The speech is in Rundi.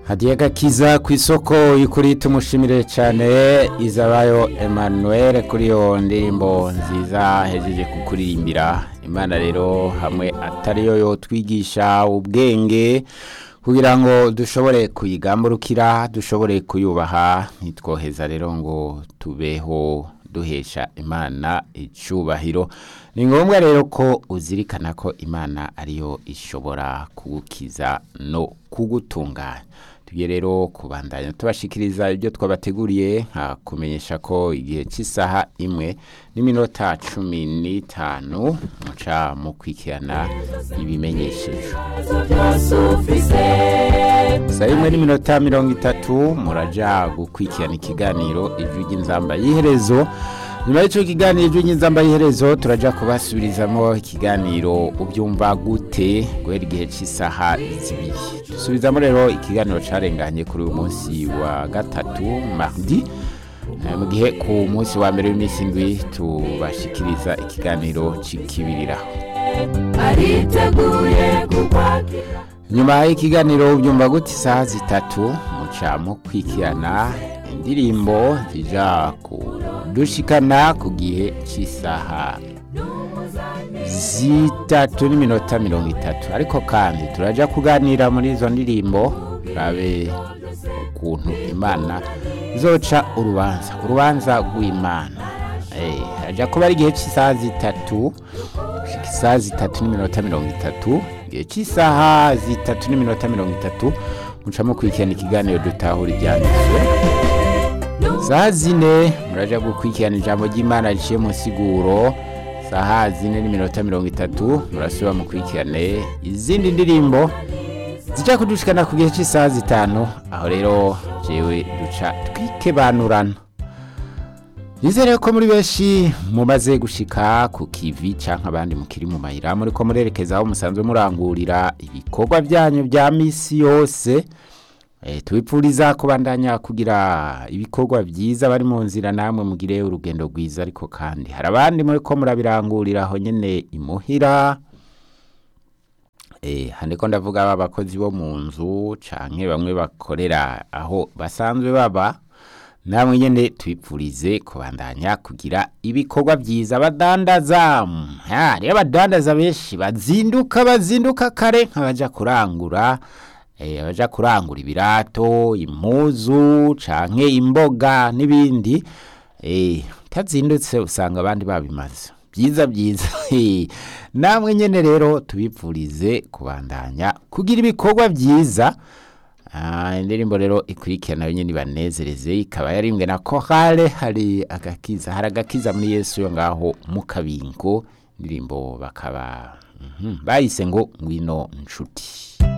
hadiye gakiza ku isoko y'ukuri tumushimire cyane izabayo Emmanuel kuri iyo ndirimbo nziza hejeje kukuririmbira imana rero hamwe atariyo yo twigisha ubwenge kugira ngo dushobore kuyigamburukira dushobore kuyubaha ntitwoheza rero ngo tubeho duhesha imana icyubahiro ni ngombwa rero ko uzirikana ko imana ariyo ishobora kugukiza no kugutunganya tugiye rero kubandanya tubashikiriza ibyo twabateguriye nka kumenyesha ko igihe cy'isaha imwe n'iminota cumi n'itanu muca mu kwikirana ibimenyesheje saa imwe n'iminota mirongo itatu muraja gukurikirana ikiganiro ijwi ry'inzamba y'iherezo nyuma y'icyo kiganiro ijwi ry'inzamba y'iherezo turaja kubasubirizamo ikiganiro ubyumva gute guhera igihe cy'isaha zibiri dusubizamo rero ikiganiro carenganye kuri uyu munsi wa gatatu mardi mu gihe ku munsi wa mbere w'iminsi indwi tubashikiriza ikiganiro c'ikibiriraho ariteguye kukwakira nyuma y'ikiganiro byumva gute isaha zitatu muca mu kwikirana indirimbo zija kudushikana ku gihe cy'isaha zitatu n'iminota mirongo itatu ariko kandi turaja kuganira muri izo ndirimbo turabe ukuntu imana zoca urubanza urubanza rw'imana Eh, haja kuba ari igihe cy'isaha zitatu gushika isaha zitatu n'iminota mirongo itatu igihe cy'isaha zitatu n'iminota mirongo itatu mucamo kurikirana ikiganiro dutahura ibyanditswe saha zine muraja gukurikirana ijambo ry'imana riciye mu siguro saha zine n'iminota mirongo itatu murasubira mukurikirane izindi ndirimbo zijya kudushikana ku gihe cy'isaha zitanu aho rero jewe duca twikebanurana nizere ko muri benshi mumaze gushika ku kivi canke abandi mukiri mu mayira muri ko murerekeza aho musanzwe murangurira ibikorwa byanyu bya misi yose e, tubipfuriza kubandanya kugira ibikorwa byiza bari mu nzira namwe mugire urugendo rwiza ariko kandi hari abandi muri ko murabirangurira aho nyene imuhira e, handiko ndavuga abakozi bo mu nzu canke bamwe bakorera aho basanzwe baba namwe nyene twipfurize kubandanya kugira ibikorwa byiza abadandaza rero abadandaza benshi bazinduka bazinduka kare nk'abaja kurangura eh, abaja kurangura ibirato impuzu canke imboga n'ibindi eh, utazindutse usanga abandi babimaze byiza byiza namwe nyene rero tubipfurize kubandanya kugira ibikorwa byiza Ah, indirimbo rero ikurikirana yo nyine ibanezereze ikaba yarimbwe na korale hari agakiza hari agakiza muri yesu yo ngaho mu kabingo indirimbo bakaba mhm, bayise ngo ngwino nshuti